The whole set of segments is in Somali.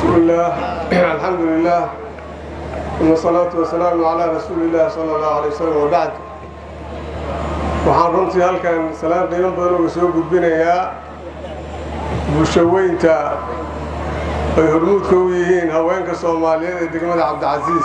بسم الله الحمد لله والصلاة والسلام على رسول الله صلى الله عليه وسلم وبعد waxaan runtii halkan salaan qiimo badan uga soo gudbinayaa bulshaweynta ay hormuudka u yihiin haweenka soomaaliyeed ee degmada cabdicasiis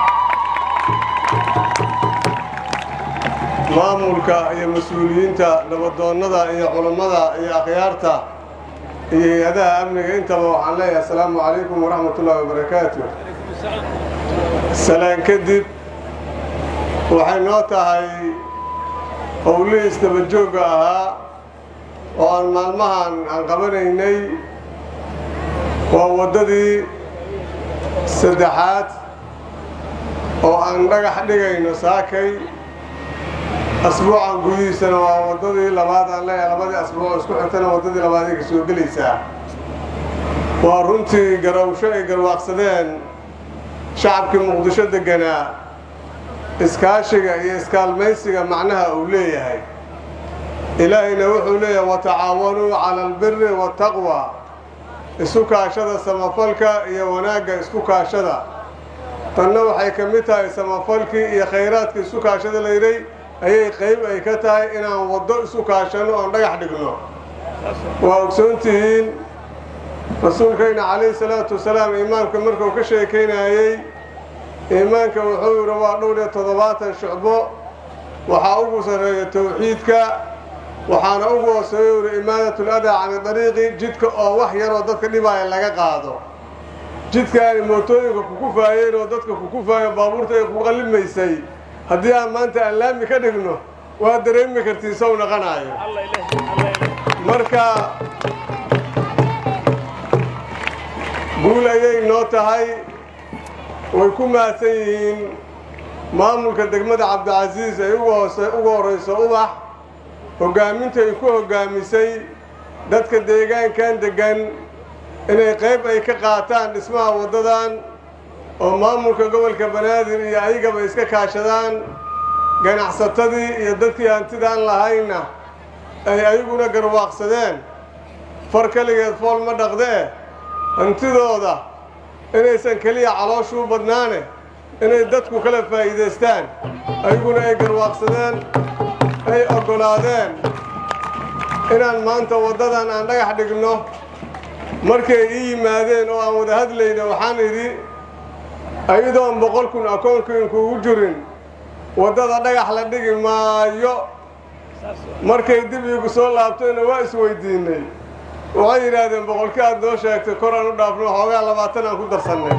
maamulka iyo mas-uuliyiinta nabadoonnada iyo culammada iyo akhyaarta iyo hay-adaha amniga intaba waxaan leeyahay asalaamu calaykum waraxmat ullaahi wabarakaatu salaan kadib waxay noo tahay howlihii isdabajoogga ahaa oo aan maalmahan aan qabanaynay waa waddadii saddexaad oo aan dhagax dhigayno saakay asbuucan gudihiisana waa waddadii labaad aan leeyahay labadii asbuuc isku xigtana waddadii labaad ay ka soo gelaysaa waa runtii garawsho ay garwaaqsadeen shacabkii muqdisho degganaa iskaashiga iyo iskaalmaysiga macnaha uu leeyahay ilaahayna wuxuu leeyahay watacaawanuu cala albiri waataqwa isu kaashada samafalka iyo wanaagga isku kaashada tanna waxay ka mid tahay samafalkii iyo khayraadkii isu kaashada layidhay ayay qayb ay ka tahay inaan waddo isu kaashanno oon dhagax dhigno waa ogsoontihiin rasuulkayna calayhi salaatu wasalaam iimaanka markuu ka sheekaynayey iimaanka wuxuu yidhi waa dhowr iyo toddobaatan shucbo waxaa ugu sarreeya tawxiidka waxaana ugu hooseeya yidhi imaadatul adaa cani dariiqi jidka oo wax yaroo dadka dhibaaya laga qaado jidkaani mootooyinka kukufaayeen oo dadka kukufaayo baabuurta ay ku qallimaysay haddii aan maanta aan laami ka dhigno waa dareemi kartiin sow naqanaayo marka guul ayay noo tahay way ku mahadsan yihiin maamulka degmada cabdicasiis ay ugu horrayso ubax hoggaaminta ay ku hoggaamisay dadka deegaankan deggan inay qayb ay ka qaataan dhismaha waddadan oo maamulka gobolka banaadir iyo ayagaba iska kaashadaan ganacsatadii iyo dadkii hantidaan lahaynna ay ayaguna garwaaqsadeen far keligeed fool ma dhaqdee hantidooda inaysan keliya calooshuu badnaane inay dadku kala faa'iidaystaan ayaguna ay garwaaqsadeen ay oggolaadeen inaan maanta waddadan aan dhagax dhigno markay ii yimaadeen oo aan wada hadlayna waxaan idhi ayadoon boqol kun akoonkiinkuugu jirin waddada dhagax la dhigi maayo markay dib iigu soo laabtayna waa isweydiinnay waxay yidhaahdeen boqolkii aad noo sheegtay kor aan u dhaafno xoogaa labaatan aan ku darsannay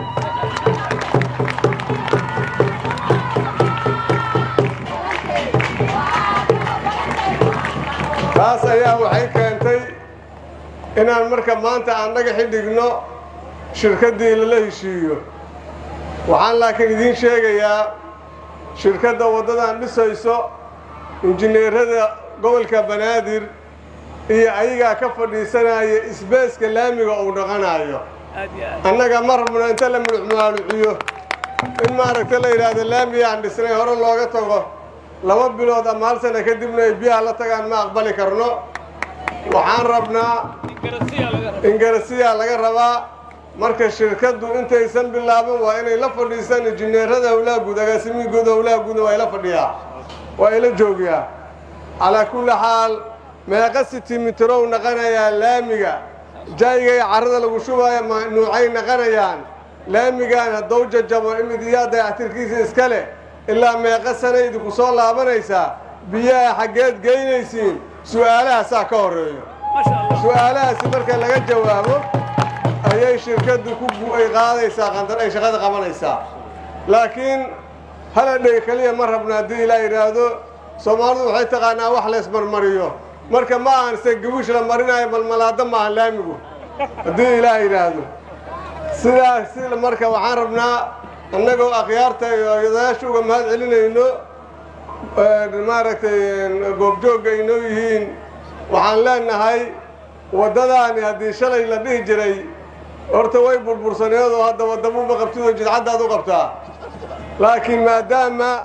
taas ayaa waxay keentay inaan marka maanta aan dhagaxi dhigno shirkaddii lala heshiiyo waxaan laakiin idiin sheegayaa shirkadda waddadan dhisayso injineerada gobolka banaadir iyo ayagaa ka fadhiisanaya isbeeska laamiga uu dhaqanayo annaga ma rabno inta la mulucmaaluciyo in maaragta la yidhaahdo laamiyaan dhisnay hore looga tago laba bilood ama hal sana kadibna ay biyaha la tagaan ma aqbali karno waxaan rabnaa ingarasiyaa laga rabaa marka shirkaddu intaysan bilaaban waa inay la fadhiisaan injineerada howlaha guud agaasimihii guud howlaha guudna waa ila fadhiyaa waa ila joogiyaa calaa kulli xaal meeqa sitimitrow naqanayaa laamiga jaayigay carrada lagu shubaayo nuucay naqanayaan laamigaan haddou jajabo imidiyaa dayactirkiisa iska leh ilaa meeqa sana idinku soo laabanaysaa biyaha xaggeed geynaysiin su'aalahaasaa ka horreeyo su'aalahaasi marka laga jawaabo ayay shirkaddu ku ay qaadaysaa qandar ay shaqada qabanaysaa laakiin haladhey keliya ma rabno haddii ilaa yidhaahdo soomaalidu waxay taqaanaa wax laysmarmariyo marka ma ahan se gabuush la marinayo balmalaado maaha laamigu haddii ilaah yidhaahdo sidaas si marka waxaan rabnaa annagoo akhyaarta iyo odayaasha uga mahad celinayno maaragtay goobjoogga aynoo yihiin waxaan leenahay waddadaani haddii shalay la dhihi jiray horta way burbursaneedoo hadda waddabuuba qabtidoo jidcaddaad u qabtaa laakiin maadaama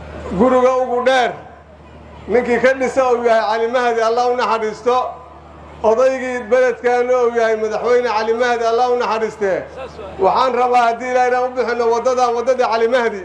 guriga ugu dheer ninkii ka dhisa uu yahay calimahadi allah u naxariisto odaygii beledkaana uu yahay madaxweyne cali mahdi allah u naxariistee waxaan rabaa haddii ilaa inaan u bixinno waddadan waddadii cali mahdi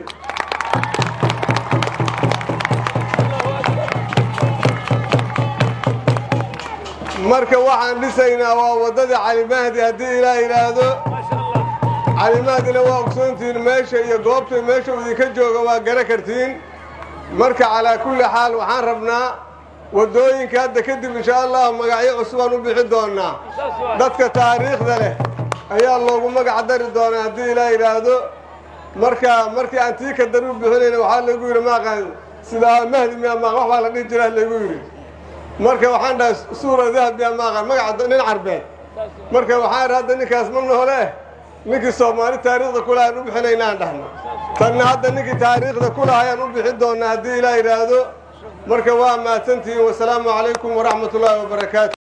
marka waxaan dhisaynaa waa waddadii cali mahdi haddii ilaa yidhaahdo cali mahdina waa ogsoontihiin meesha iyo goobta meesha uu idinka jooga waa gara kartiin marka calaa kulli xaal waxaan rabnaa waddooyinka hadda kadib insha allahu magacyo cusubaan u bixin doonaa dadka taariikhda leh ayaa loogu magac dari doonaa haddii ilaa yidhaahdo marka markii aan tii ka dar u bixinayna waxaa lagu yidhi maaqaan sidaa mahdi miya maaq wax baa la dhihi jiraa lagu yidhi marka waxaan dhahay suura dahab miya maaqaan magaca nin carbeed marka waxaan idhi hadda ninkaas ma noole ninkii soomaali taariikhda kulaha aan u bixinaynaan dhahna tanna hadda ninkii taariikhda kulaha ayaan u bixin doonaa haddii ilaa yidhaahdo marka waa mahadsantihiin wasalaamu calaykum waraxmat ullaahi wabarakaatu